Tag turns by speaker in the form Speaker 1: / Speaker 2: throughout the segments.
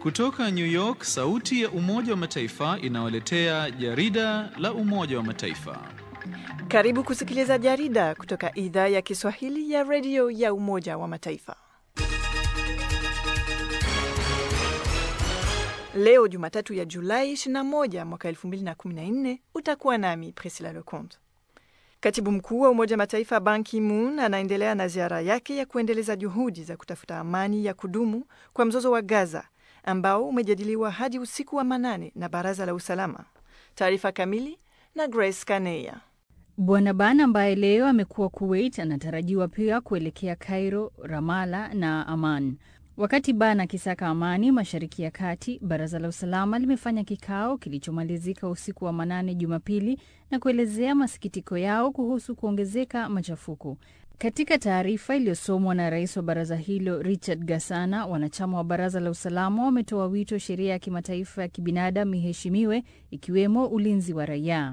Speaker 1: Kutoka New York, sauti ya Umoja wa Mataifa inawaletea jarida la Umoja wa Mataifa.
Speaker 2: Karibu kusikiliza jarida kutoka idhaa ya Kiswahili ya redio ya Umoja wa Mataifa. Leo Jumatatu ya Julai 21 mwaka 2014, utakuwa nami Priscilla Leconte. Katibu mkuu wa Umoja Mataifa Ban Ki-moon anaendelea na ziara yake ya kuendeleza juhudi za kutafuta amani ya kudumu kwa mzozo wa Gaza ambao umejadiliwa hadi usiku wa manane na Baraza la Usalama. Taarifa kamili na Grace Kaneya.
Speaker 3: Bwana Ban ambaye leo amekuwa Kuwait anatarajiwa pia kuelekea Cairo, Ramala na Aman. Wakati Ban akisaka amani Mashariki ya Kati, Baraza la Usalama limefanya kikao kilichomalizika usiku wa manane Jumapili na kuelezea masikitiko yao kuhusu kuongezeka machafuko. Katika taarifa iliyosomwa na rais wa baraza hilo Richard Gasana, wanachama wa baraza la usalama wametoa wito sheria ya kimataifa ya kibinadamu iheshimiwe, ikiwemo ulinzi wa raia.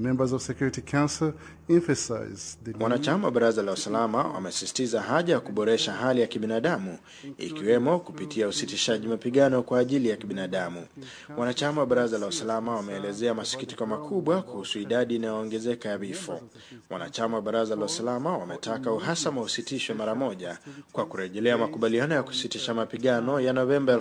Speaker 4: Wanachama wa baraza la usalama wamesisitiza haja ya kuboresha hali ya kibinadamu ikiwemo kupitia usitishaji mapigano kwa ajili ya kibinadamu. Wanachama wa baraza la usalama wameelezea masikitiko makubwa kuhusu idadi inayoongezeka ya vifo. Wanachama wa baraza la usalama wametaka uhasama usitishwe mara moja kwa kurejelea makubaliano ya kusitisha mapigano ya Novemba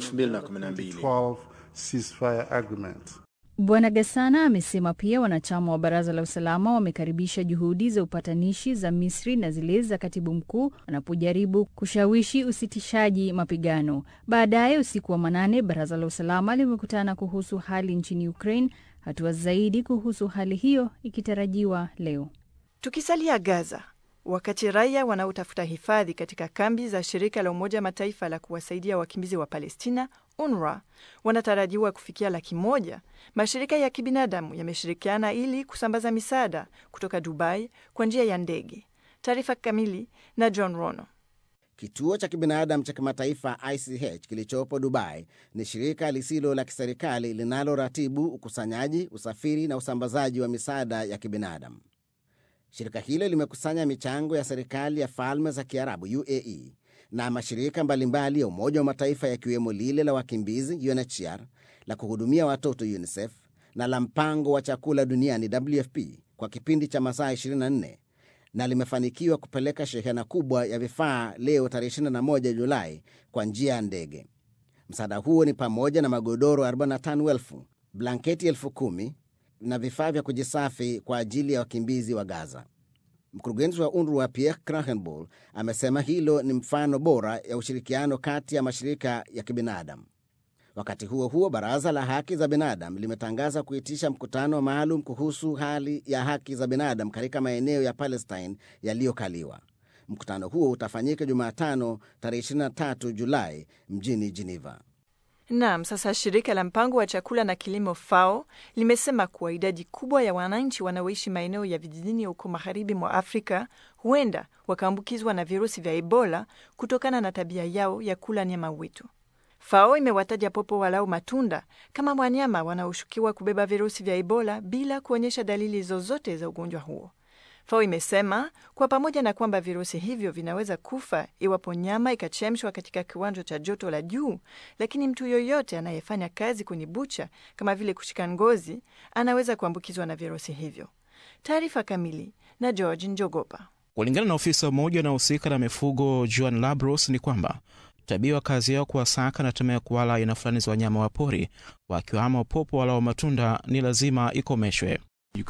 Speaker 4: 2012.
Speaker 3: Bwana Gasana amesema pia wanachama wa baraza la usalama wamekaribisha juhudi za upatanishi za Misri na zile za katibu mkuu wanapojaribu kushawishi usitishaji mapigano. Baadaye usiku wa manane, baraza la usalama limekutana kuhusu hali nchini Ukraine, hatua zaidi kuhusu hali hiyo ikitarajiwa leo.
Speaker 2: Tukisalia Gaza, wakati raia wanaotafuta hifadhi katika kambi za shirika la Umoja Mataifa la kuwasaidia wakimbizi wa Palestina UNRWA wanatarajiwa kufikia laki moja, mashirika ya kibinadamu yameshirikiana ili kusambaza misaada kutoka Dubai kwa njia ya ndege. Taarifa kamili na John Rono.
Speaker 5: Kituo cha kibinadamu cha kimataifa ICH kilichopo Dubai ni shirika lisilo la kiserikali linaloratibu ukusanyaji, usafiri na usambazaji wa misaada ya kibinadamu. Shirika hilo limekusanya michango ya serikali ya Falme za Kiarabu UAE na mashirika mbalimbali ya Umoja wa Mataifa yakiwemo lile la wakimbizi UNHCR, la kuhudumia watoto UNICEF na la mpango wa chakula duniani WFP kwa kipindi cha masaa 24 na limefanikiwa kupeleka shehena kubwa ya vifaa leo tarehe 21 Julai kwa njia ya ndege. Msaada huo ni pamoja na magodoro 45,000, blanketi 10,000 na vifaa vya kujisafi kwa ajili ya wakimbizi wa Gaza. Mkurugenzi wa UNRWA Pierre Krahenbull amesema hilo ni mfano bora ya ushirikiano kati ya mashirika ya kibinadamu. Wakati huo huo, baraza la haki za binadamu limetangaza kuitisha mkutano maalum kuhusu hali ya haki za binadamu katika maeneo ya Palestine yaliyokaliwa. Mkutano huo utafanyika Jumatano tarehe 23 Julai mjini Geneva.
Speaker 2: Naam, sasa shirika la mpango wa chakula na kilimo FAO limesema kuwa idadi kubwa ya wananchi wanaoishi maeneo ya vijijini huko magharibi mwa Afrika huenda wakaambukizwa na virusi vya Ebola kutokana na tabia yao ya kula nyama witu. FAO imewataja popo walau matunda kama wanyama wanaoshukiwa kubeba virusi vya Ebola bila kuonyesha dalili zozote za ugonjwa huo. FAO imesema kwa pamoja na kwamba virusi hivyo vinaweza kufa iwapo nyama ikachemshwa katika kiwango cha joto la juu, lakini mtu yoyote anayefanya kazi kwenye bucha kama vile kushika ngozi anaweza kuambukizwa na virusi hivyo. Taarifa kamili na George Njogopa.
Speaker 6: Kulingana na ofisa mmoja unaohusika na mifugo Joan Labros ni kwamba tabia wa kazi yao kuwasaka na tamaa ya kuwala aina fulani za wanyama wa pori wakiwamo popo wala wa matunda ni lazima ikomeshwe.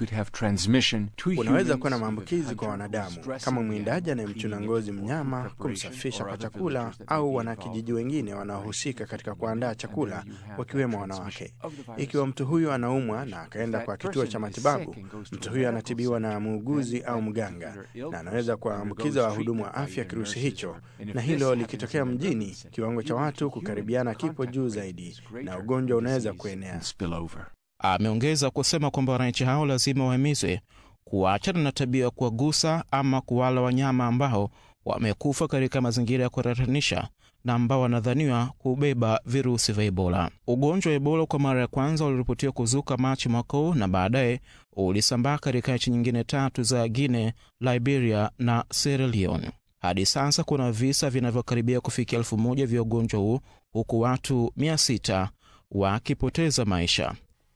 Speaker 4: Unaweza kuwa na maambukizi kwa wanadamu kama mwindaji anayemchuna ngozi mnyama, kumsafisha kwa chakula, au wanakijiji wengine wanaohusika katika kuandaa chakula, wakiwemo wanawake. Ikiwa mtu huyu anaumwa na akaenda kwa kituo cha matibabu, mtu huyu anatibiwa na muuguzi au mganga, na anaweza kuwaambukiza wahudumu wa afya kirusi hicho, na hilo likitokea mjini, kiwango cha watu kukaribiana kipo juu zaidi, na ugonjwa unaweza kuenea.
Speaker 6: Ameongeza kusema kwamba wananchi hao lazima wahimizwe kuachana na tabia ya kuwagusa ama kuwala wanyama ambao wamekufa katika mazingira ya kutatanisha na ambao wanadhaniwa kubeba virusi vya Ebola. Ugonjwa wa Ebola kwa mara ya kwanza uliripotiwa kuzuka Machi mwaka huu na baadaye ulisambaa katika nchi nyingine tatu za Guinea, Liberia na Sierra Leone. Hadi sasa kuna visa vinavyokaribia kufikia elfu moja vya ugonjwa huu huku watu 600 wakipoteza maisha.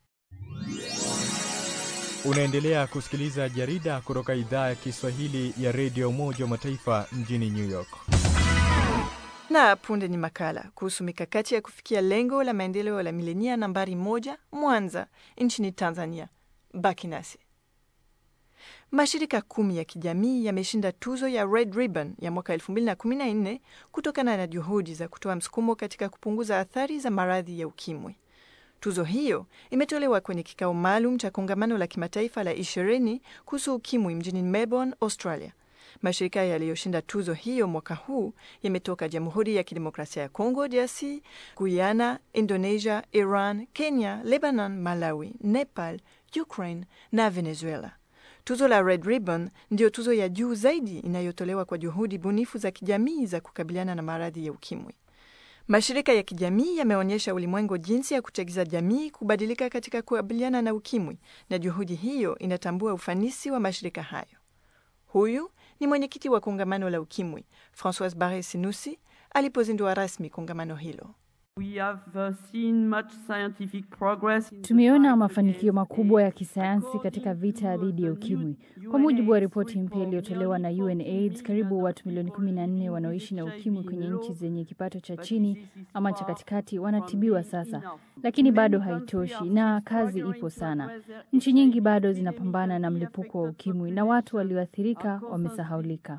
Speaker 7: Unaendelea kusikiliza jarida kutoka idhaa ya Kiswahili ya redio Umoja wa Mataifa mjini New York.
Speaker 2: Na punde ni makala kuhusu mikakati ya kufikia lengo la maendeleo la milenia nambari moja Mwanza nchini Tanzania. Baki nasi. Mashirika kumi ya kijamii yameshinda tuzo ya Red Ribbon ya mwaka 2014 kutokana na juhudi za kutoa msukumo katika kupunguza athari za maradhi ya ukimwi. Tuzo hiyo imetolewa kwenye kikao maalum cha kongamano la kimataifa la ishirini kuhusu ukimwi mjini Melbourne, Australia. Mashirika yaliyoshinda tuzo hiyo mwaka huu yametoka Jamhuri ya Kidemokrasia ya Kongo, DRC, Guyana, Indonesia, Iran, Kenya, Lebanon, Malawi, Nepal, Ukraine na Venezuela. Tuzo la Red Ribbon ndiyo tuzo ya juu zaidi inayotolewa kwa juhudi bunifu za kijamii za kukabiliana na maradhi ya ukimwi. Mashirika ya kijamii yameonyesha ulimwengu jinsi ya kuchagiza jamii kubadilika katika kukabiliana na ukimwi, na juhudi hiyo inatambua ufanisi wa mashirika hayo. Huyu ni mwenyekiti wa kongamano la ukimwi Francois Barre Sinusi alipozindua rasmi kongamano hilo.
Speaker 3: Tumeona mafanikio makubwa ya kisayansi katika vita dhidi ya ukimwi. Kwa mujibu wa ripoti mpya iliyotolewa na UNAIDS, karibu watu milioni 14 wanaoishi na ukimwi kwenye nchi zenye kipato cha chini ama cha katikati wanatibiwa sasa, lakini bado haitoshi na kazi ipo sana. Nchi nyingi bado zinapambana na mlipuko wa ukimwi na watu walioathirika wamesahaulika.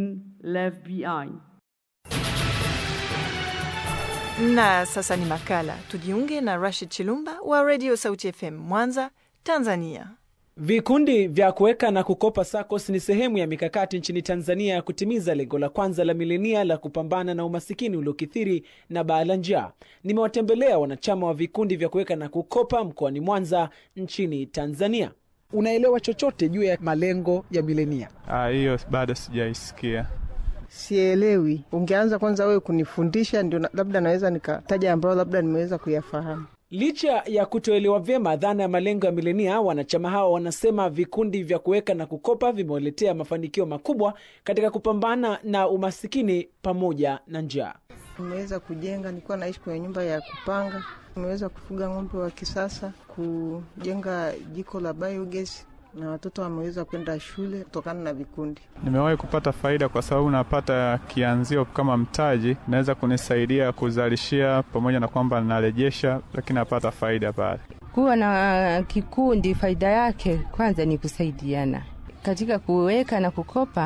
Speaker 2: Na sasa ni makala. Tujiunge na Rashid Chilumba wa Radio Sauti FM Mwanza, Tanzania.
Speaker 8: Vikundi vya kuweka na kukopa SACCOS ni sehemu ya mikakati nchini Tanzania ya kutimiza lengo la kwanza la milenia la kupambana na umasikini uliokithiri na baa la njaa. Nimewatembelea wanachama wa vikundi vya kuweka na kukopa mkoani Mwanza nchini Tanzania. Unaelewa chochote juu ya malengo ya milenia?
Speaker 9: Hiyo bado sijaisikia.
Speaker 10: Sielewi. Ungeanza kwanza wewe kunifundisha, ndio labda naweza nikataja ambayo labda nimeweza kuyafahamu.
Speaker 8: Licha ya kutoelewa vyema dhana ya malengo ya milenia, wanachama hao wanasema vikundi vya kuweka na kukopa vimewaletea mafanikio makubwa katika kupambana na umasikini pamoja na njaa.
Speaker 10: Nimeweza kujenga, nilikuwa naishi kwenye nyumba ya kupanga. Nimeweza kufuga ng'ombe wa kisasa, kujenga jiko la biogas na watoto wameweza kwenda shule kutokana na vikundi.
Speaker 9: Nimewahi kupata faida kwa sababu napata kianzio kama mtaji, naweza kunisaidia kuzalishia, pamoja na kwamba narejesha, lakini napata faida pale.
Speaker 11: Kuwa na kikundi, faida yake kwanza ni kusaidiana katika kuweka na kukopa.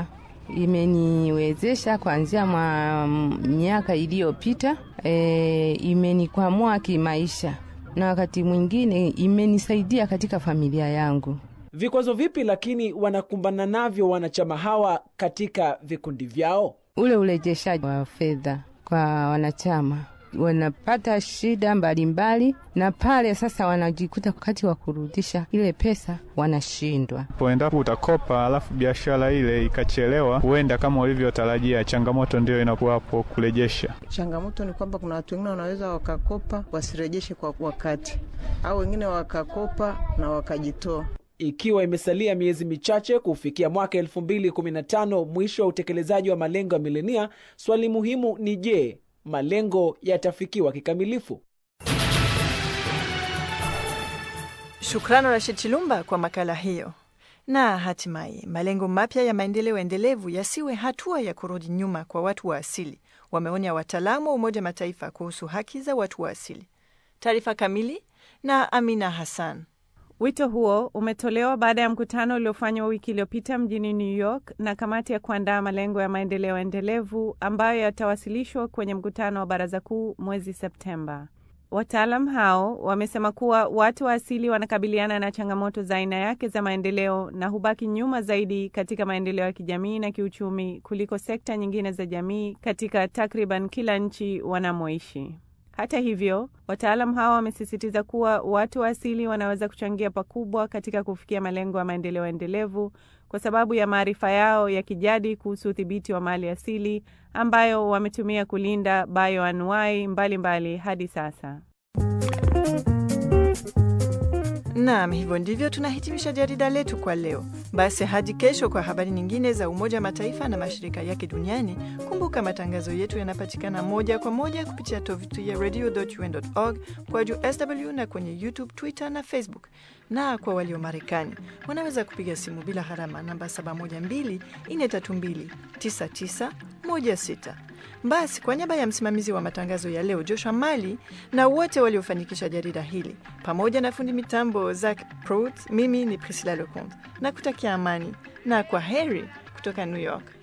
Speaker 11: Imeniwezesha kuanzia mwa miaka iliyopita, e, imenikwamua kimaisha na wakati mwingine imenisaidia katika familia yangu.
Speaker 8: Vikwazo vipi lakini wanakumbana navyo wanachama hawa katika vikundi vyao?
Speaker 11: Ule urejeshaji wa fedha kwa wanachama, wanapata shida mbalimbali mbali, na pale sasa wanajikuta wakati wa kurudisha ile pesa wanashindwa.
Speaker 9: Endapo utakopa alafu biashara ile ikachelewa, huenda kama ulivyotarajia, changamoto ndio inakuwapo kurejesha.
Speaker 10: Changamoto ni kwamba kuna watu wengine wanaweza wakakopa wasirejeshe kwa wakati, au wengine wakakopa na wakajitoa
Speaker 8: ikiwa imesalia miezi michache kufikia mwaka 2015 mwisho wa utekelezaji wa malengo ya milenia, swali muhimu ni je, malengo yatafikiwa kikamilifu?
Speaker 2: Shukrani Rashid Chilumba kwa makala hiyo. Na hatimaye malengo mapya ya maendeleo endelevu yasiwe hatua ya kurudi nyuma kwa watu wa asili, wameonya wataalamu wa Umoja Mataifa kuhusu haki za watu wa asili. Taarifa kamili na Amina Hassan.
Speaker 12: Wito huo umetolewa baada ya mkutano uliofanywa wiki iliyopita mjini New York na kamati ya kuandaa malengo ya maendeleo endelevu ambayo yatawasilishwa kwenye mkutano wa Baraza Kuu mwezi Septemba. Wataalam hao wamesema kuwa watu wa asili wanakabiliana na changamoto za aina yake za maendeleo na hubaki nyuma zaidi katika maendeleo ya kijamii na kiuchumi kuliko sekta nyingine za jamii katika takriban kila nchi wanamoishi. Hata hivyo, wataalam hawa wamesisitiza kuwa watu wa asili wanaweza kuchangia pakubwa katika kufikia malengo ya maendeleo endelevu kwa sababu ya maarifa yao ya kijadi kuhusu udhibiti wa mali asili ambayo wametumia kulinda bioanuai mbalimbali hadi sasa.
Speaker 2: Naam, hivyo ndivyo tunahitimisha jarida letu kwa leo. Basi hadi kesho kwa habari nyingine za Umoja wa Mataifa na mashirika yake duniani. Kumbuka matangazo yetu yanapatikana moja kwa moja kupitia tovuti ya radio.un.org kwa juu sw na kwenye YouTube, Twitter na Facebook. Na kwa walio Marekani wanaweza kupiga simu bila gharama namba 712-432-9916. Basi kwa niaba ya msimamizi wa matangazo ya leo Joshua Mali na wote waliofanikisha jarida hili pamoja na fundi mitambo Zack Prout, mimi ni Priscilla Lecomte na kutakia amani na kwa heri kutoka New York.